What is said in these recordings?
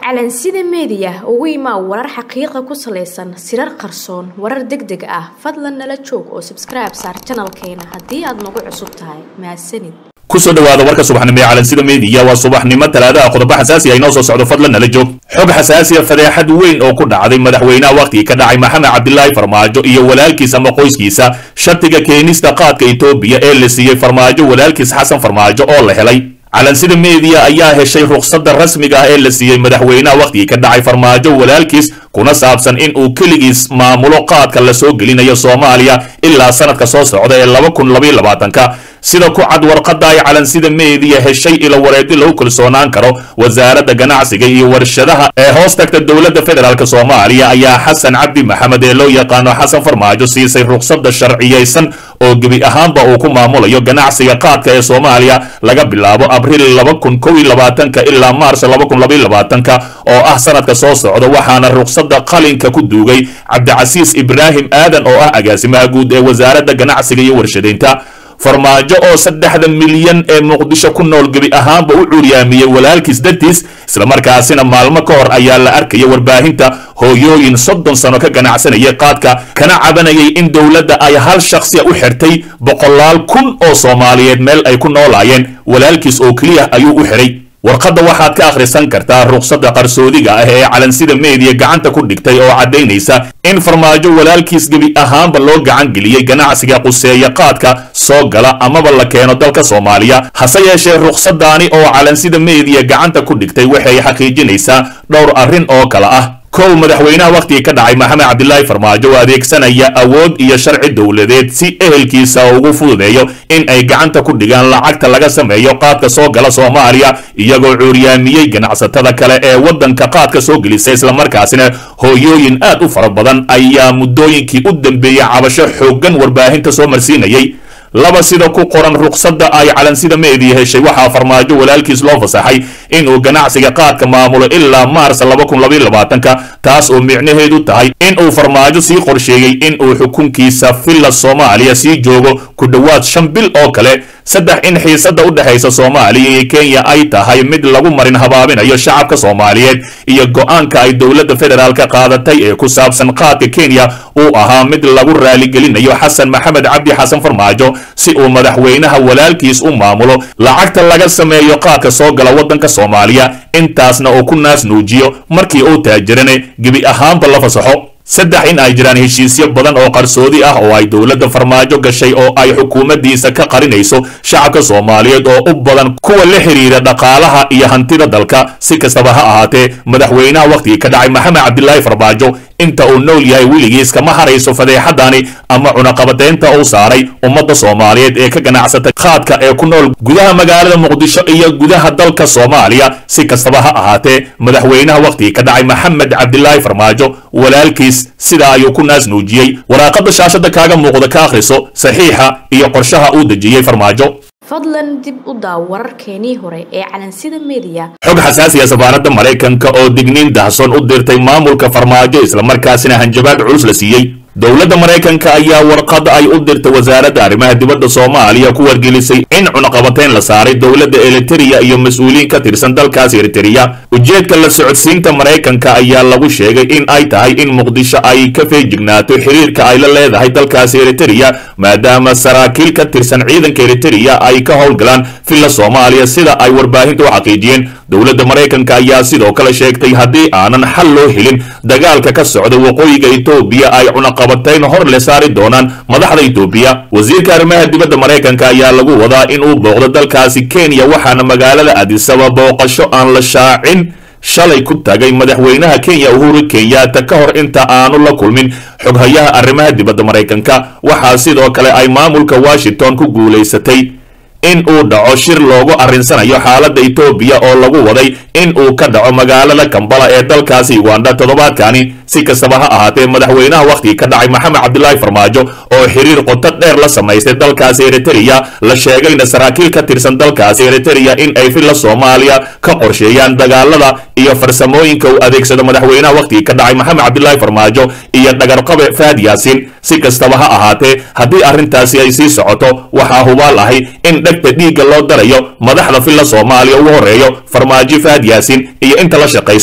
calansida meediya ugu imaa warar xaqiiqa ku salaysan sirar qarsoon warar deg deg ah fadlan nala joog oo sabskribe saar janalkeena haddii aad nagu cusub tahay mahadsanid kusoo dhawaada warka subaxnimo ee calansida meediya waa subaxnimo talaadaha qodobo xasaasi ah inoo soo socdo fadlan nala joog xog xasaasiya fadeexad weyn oo ku dhacday madaxweynaha wakhtigii ka dhacay maxamed cabdilaahi farmaajo iyo walaalkiis ama qoyskiisa shartiga keenista qaadka etoobiya ee la siiyey farmaajo walaalkiis xasan farmaajo oo la helay calansida meediya ayaa heshay rukhsadda rasmiga ah ee la siiyey madaxweynaha wakhtigii ka dhacay farmaajo walaalkiis kuna saabsan in uu keligiis maamulo qaadka la soo gelinayo soomaaliya ilaa sanadka soo socda ee laba kun labaiyo labaatanka sida ku cad warqadda ay calansida meediya heshay ilo wareedi lagu kalsoonaan karo wasaaradda ganacsiga iyo warshadaha ee hoos tagta dowladda federaalk soomaaliya ayaa xasan cabdi maxamed ee loo yaqaano xasan farmaajo siisay rukhsadda sharciyaysan oo gebi ahaanba uu ku maamulayo ganacsiga qaadka ee soomaaliya laga bilaabo abriil laba kun kow iyo labaatanka ilaa maars laba kun labaiyo labaatanka oo ah sanadka soo socda waxaana rukhsadda qalinka ku duugay cabdicasiis ibraahim aadan oo ah agaasimaha guud ee wasaaradda ganacsiga iyo warshadaynta farmaajo oo saddexda milyan ee muqdisho ku nool gebi ahaanba u curyaamiyey walaalkiis dartiis islamarkaasina maalmo ka hor ayaa la arkaya warbaahinta hooyooyin soddon sano ka ganacsanayay qaadka kana cabanayay in dowladda ay hal shakhsiya u xirtay boqolaal kun oo soomaaliyeed meel ay ku noolaayeen walaalkiis oo keliya ayuu u xiray warqadda waxaad ka akhrisan kartaa rukhsadda qarsoodiga ah ee calansida meediya gacanta ku dhigtay oo caddaynaysa in farmaajo walaalkiis gebi ahaanba loo gacan geliyey ganacsiga quseeya qaadka soo gala amaba la keeno dalka soomaaliya hase yeeshee rukhsaddaani oo calansida meediya gacanta ku dhigtay waxay xaqiijinaysaa dhowr arrin oo kale ah kow madaxweynaha wakhtigii ka dhacay maxamed cabdilaahi farmaajo oo adeegsanaya awood iyo sharci dowladeed si ehelkiisa ugu fududeeyo in ay gacanta ku dhigaan lacagta laga sameeyo qaadka soo gala soomaaliya iyagoo cuuryaamiyey ganacsatada kale ee waddanka qaadka soo gelisa islamarkaasina hooyooyin aad u fara badan ayaa muddooyinkii u dambeeyey cabasho xooggan warbaahinta soo marsiinayay laba sida ku qoran rukhsadda ay calansida meediya heshay waxaa farmaajo walaalkiis loo fasaxay inuu ganacsiga qaadka maamulo ilaa maars laba kun labaiyo labaatanka taas oo micnaheedu tahay inuu farmaajo sii qorsheeyey inuu xukunkiisa villa soomaaliya sii joogo ku dhowaad shan bil oo kale saddex in xiisadda u dhexaysa soomaaliya iyo kenya ay tahay mid lagu marin habaabinayo shacabka soomaaliyeed iyo go-aanka ay dowladda federaalka qaadatay ee ku saabsan qaadka kenya uu ahaa mid lagu raaligelinayo xasan maxamed cabdi xasan farmaajo si uu madaxweynaha walaalkiis u maamulo lacagta laga sameeyo qaadka soo gala waddanka soomaaliya intaasna uu ku naas nuujiyo markii uu taajirane gebi ahaanba la fasaxo saddex in ay jiraan heshiisyo badan oo qarsoodi ah oo ay dowladda farmaajo gashay oo ay xukuumaddiisa ka qarinayso shacabka soomaaliyeed oo u badan kuwa la xidhiira dhaqaalaha iyo hantida dalka si kastaba ha ahaatee madaxweynaha wakhtigii ka dhacay maxamed cabdilaahi farmaajo inta uu nool yahay weligiis kama harayso fadeexadani ama cunaqabateynta uu saaray ummadda soomaaliyeed ee ka ganacsatay qaadka ee ku nool gudaha magaalada muqdisho iyo gudaha dalka soomaaliya si kastaba ha ahaatee madaxweynaha wakhtigii ka dhacay maxamed cabdilaahi farmaajo walaalkiis sidaa ayuu ku naas nuujiyey waraaqadda shaashadda kaaga muuqda ka akhriso saxiixa iyo qorshaha uu dejiyey farmaajo fadlan dib u daaw wararkeenii hore ee calansida meediya xog xasaasiya safaaradda maraykanka oo digniin dahson u dirtay maamulka farmaajo islamarkaasina hanjabaad culus la siiyey dowladda maraykanka ayaa warqad ay u dirtay wasaaradda arrimaha dibadda soomaaliya ku wargelisay in cunaqabateyn la saaray dowladda eritereya iyo mas-uuliyiin ka tirsan dalkaas eritereya ujeedka la socodsiinta maraykanka ayaa lagu sheegay in ay tahay in muqdisho ay ka feejignaato xiriirka ay la leedahay dalkaas eritereya maadaama saraakiil ka tirsan ciidanka eritereya ay ka howlgalaan villa soomaaliya sida ay warbaahinta u xaqiijiyeen dowladda maraykanka ayaa sidoo kale sheegtay haddii aanan xal loo helin dagaalka ka socda waqooyiga etoobiya ay cunaqabatayn hor le saari doonaan madaxda etoobiya wasiirka arrimaha dibadda maraykanka ayaa lagu wadaa in uu booqdo dalkaasi kenya waxaana magaalada adisaba booqasho aan la shaacin shalay ku tagay madaxweynaha kenya uhuru kenyatta ka hor inta aanu la kulmin xoghayaha arrimaha dibadda maraykanka waxaa sidoo kale ay maamulka washington ku guulaysatay in uu dhaco shir loogu arrinsanayo xaaladda etoobiya oo lagu waday in uu ka dhaco magaalada kambala ee dalkaasi uganda toddobaadkani si kastaba ha ahaatee madaxweynaha wakhtigii ka dhacay maxamed cabdilaahi farmaajo oo xiriir qoto dheer la samaystay dalkaasi eritereya la sheegayna saraakiil ka tirsan dalkaasi eritereya in ay villa soomaaliya ka qorsheeyaan dagaalada iyo farsamooyinka uu adeegsado madaxweynaha wakhtigii ka dhacay maxamed cabdilaahi farmaajo iyo dhagarqabe faad yaasiin si kastaba ha ahaatee haddii arrintaasi ay sii socoto waxaa hubaal ahay in dhegta dhiigga loo darayo madaxda villa soomaaliya ugu horreeyo farmaajo faad yaasiin iyo inta la shaqayso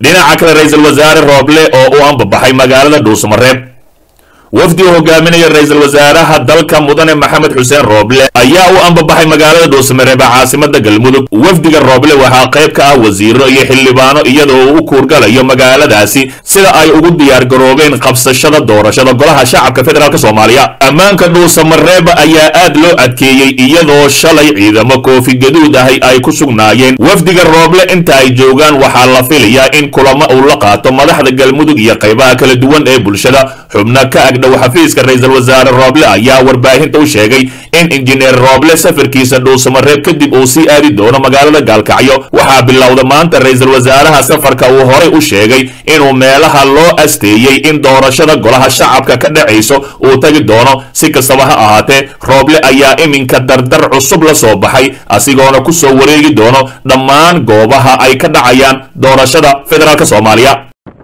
dhinaca kale ra-iisul wasaare rooble oo u ambabaxay magaalada dhuusamareeb wafdi uu hogaaminaya ra-iisul wasaaraha dalka mudane maxamed xuseen rooble ayaa u ambabaxay magaalada dhuusamareeb ee caasimada galmudug wafdiga rooble waxaa qayb ka ah wasiiro iyo xildhibaano iyadoo uu u kuurgalayo magaaladaasi sida ay ugu diyaargaroobeen qabsashada doorashada golaha shacabka federaalk soomaaliya ammaanka dhuusamareeb ayaa aad loo adkeeyey iyadoo shalay ciidamo koofi gaduud ahi ay ku sugnaayeen wafdiga rooble inta ay joogaan waxaa la filayaa in kulamo uu la qaato madaxda galmudug iyo qaybaha kala duwan ee bulshada xubno ka agdhow xafiiska ra-iisul wasaare rooble ayaa warbaahinta u sheegay in injineer rooble safarkiisa dhuusamareeb kadib uu sii aadi doono magaalada gaalkacyo waxaa bilowda maanta ra-iisul wasaaraha safarka uu horay u sheegay inuu meelaha loo asteeyey in doorashada golaha shacabka ka dhacayso uu tagi doono si kastaba ha ahaatee rooble ayaa iminka dardar cusub la soo baxay asigoona ku soo wareegi doono dhammaan goobaha ay ka dhacayaan doorashada federaalk soomaaliya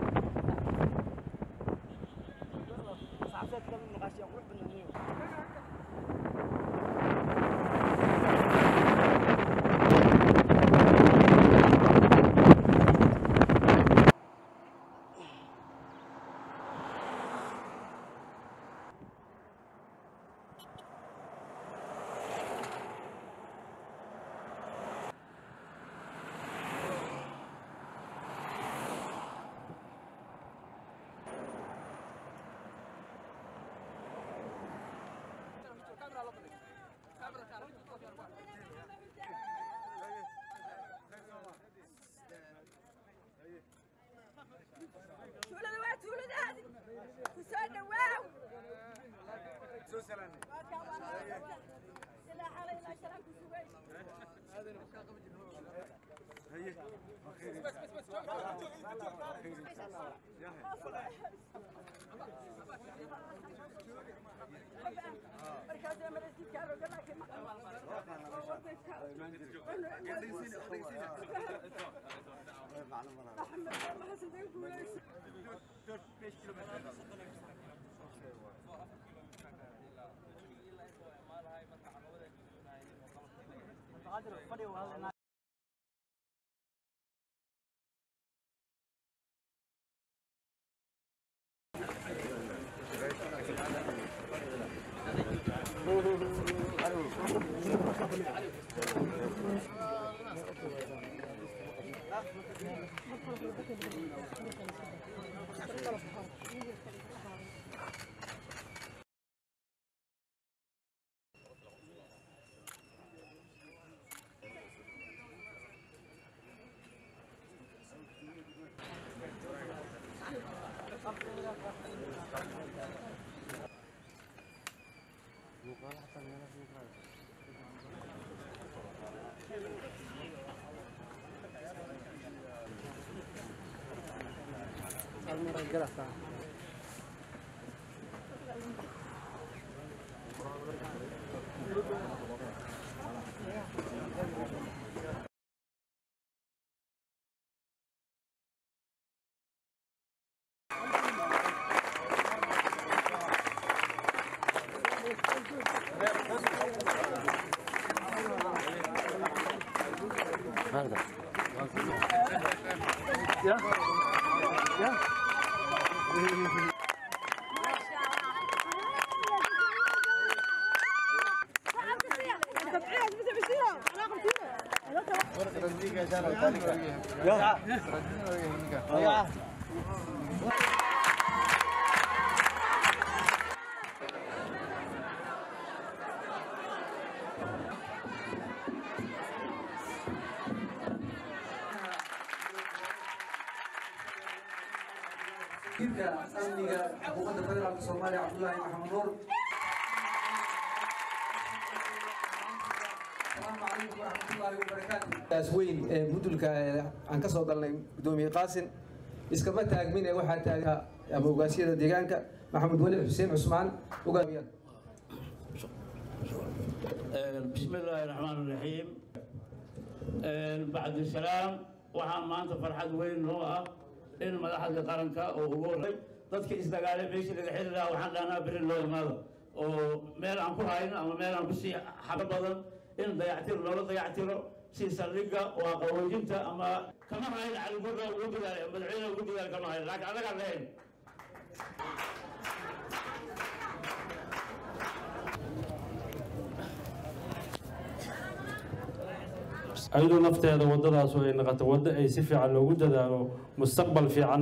tuulada waa tuuladaadi ku soo dhawaaw ilaa xalay ilaa shalaan ku sugay markaasee marasiidkaa looga laakiin wasiirka amniga xukuumadda federaalka soomaaliya cabdullaahi maxamed nuur asalaamu calaykum waraxmatullaahi wabarakaatu daas weyn ee budulka ee aan ka soo galnay gudoomiye qaasin iskama taagmine waxaa taaga ama ogaasyada deegaanka maxamed weli xuseen cusmaan ogaamiyaan بسم الله الرحمن الرحيم بعد السلام waxaa maanta farxad weyn noo ah in madaxda qaranka oo ugu horey dadka isdagaalay meeshii laga xili lahaa waxaan dhahnaa beri loo imaado oo meel aan ku hayno ama meel aan kusii xabo badan in dayactiro loola dayactiro si saldhigga waa qaboojinta ama kama hayn caligurda ugu dadaal madaxweyne ugu dadaal kama hayn laakiin annagaan lahayn ayadoo nafteeda waddadaas ay noqoto waddo ay si fiican loogu dadaalo mustaqbal fiican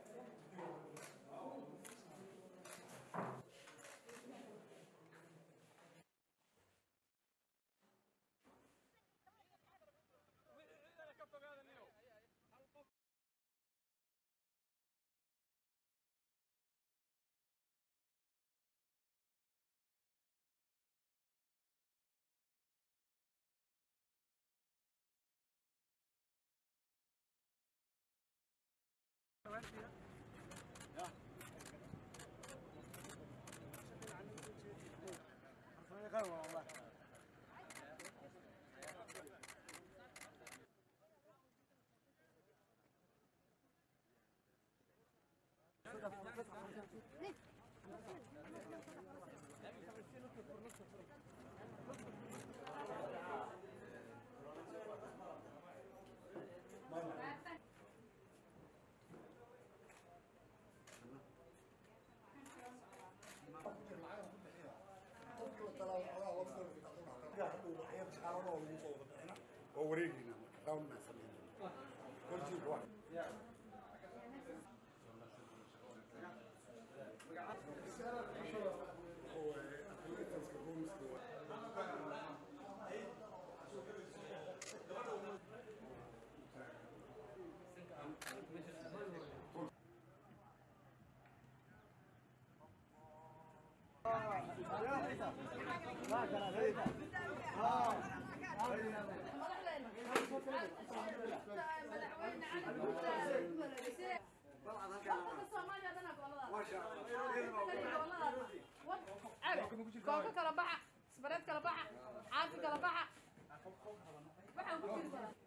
kooka kala baxa isbareed kala baxa caafi kala baxa waxaan ku jiri karaa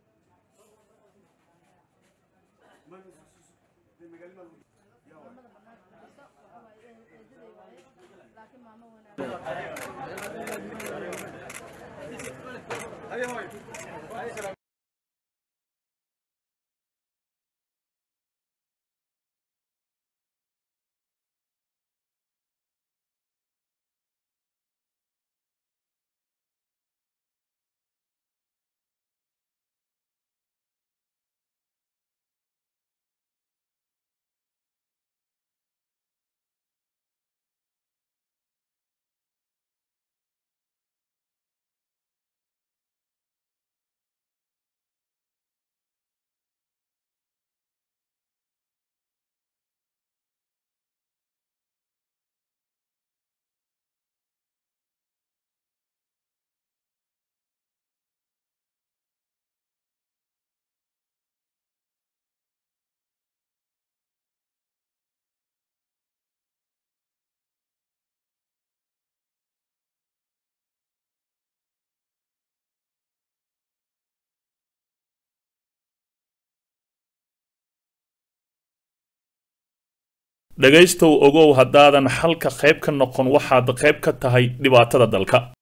laakiin maamo wanaag dhegaystow ogow haddaadan xalka qayb ka noqon waxaad qayb ka tahay dhibaatada dalka